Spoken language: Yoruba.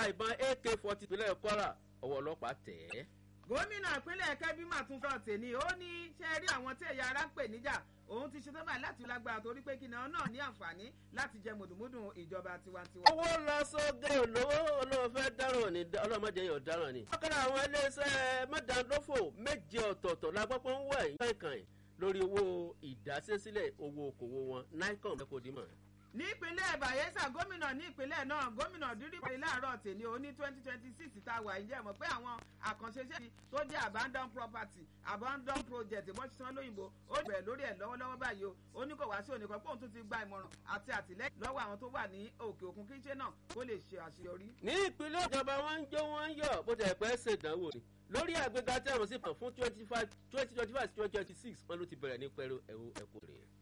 ra ìbọn ak forty ìpínlẹ̀ kwara ọwọ́ ọlọ́pàá tẹ̀ ẹ́. gómìnà ìpínlẹ̀ kẹ́bí mà tún sọ tèmi ó ní ṣe rí àwọn tí ẹ̀yà ara ń pè níjà òun ti ṣe tọ́ba láti lágbára torí pé kíni náà ní àǹfààní láti jẹ mùdùmùdù ìjọba tiwantiwa. owó lọ sóde olówó olówó fẹ́ dáràn ní ọlọ́mọdé yóò dáràn ní. ọ̀kadà àwọn iléeṣẹ́ mọ́dàndófò méje ọ̀tọ̀ọ̀tọ̀ la gbọ́ pé ń wẹ̀ kankan lórí owó ìdásílẹ̀ owó okòwò wọn nicom ẹ kò dì mọ́. ní ìpínlẹ̀ bayelsa gómìnà ní ìpínlẹ̀ náà gómìnà dídípẹ́ láàárọ̀ tèmi ó ní twenty twenty six tá a wà yìí jẹ́ mọ̀ pé àwọn àkànṣe iṣẹ́ tó jẹ́ abandon property abandon project bó ṣe sán lóyìnbó ó bẹ̀rẹ̀ lórí ẹ̀ lọ́wọ́lọ́wọ́ báyìí o ó ní kò wá sí òníkan pé òun tún ti gba ìmọ̀ràn àti àtìlẹ́yìn lọ́wọ́ àwọn tó wà ní òkè òkun kí iṣẹ́ náà kó lè ṣe àṣeyọrí. ní ìpínlẹ̀ ìjọba wọn ń jó wọn ń yọ̀ bó tẹ̀ pẹ́ ṣèdánwò ni lórí àgbéga tí àwọn sì pọ̀ fún twenty five twenty twenty five twenty twenty six wọn ló ti bẹ̀rẹ̀ ní pẹ̀lú ẹ̀wọ̀ ẹ̀kọ́ rẹ̀.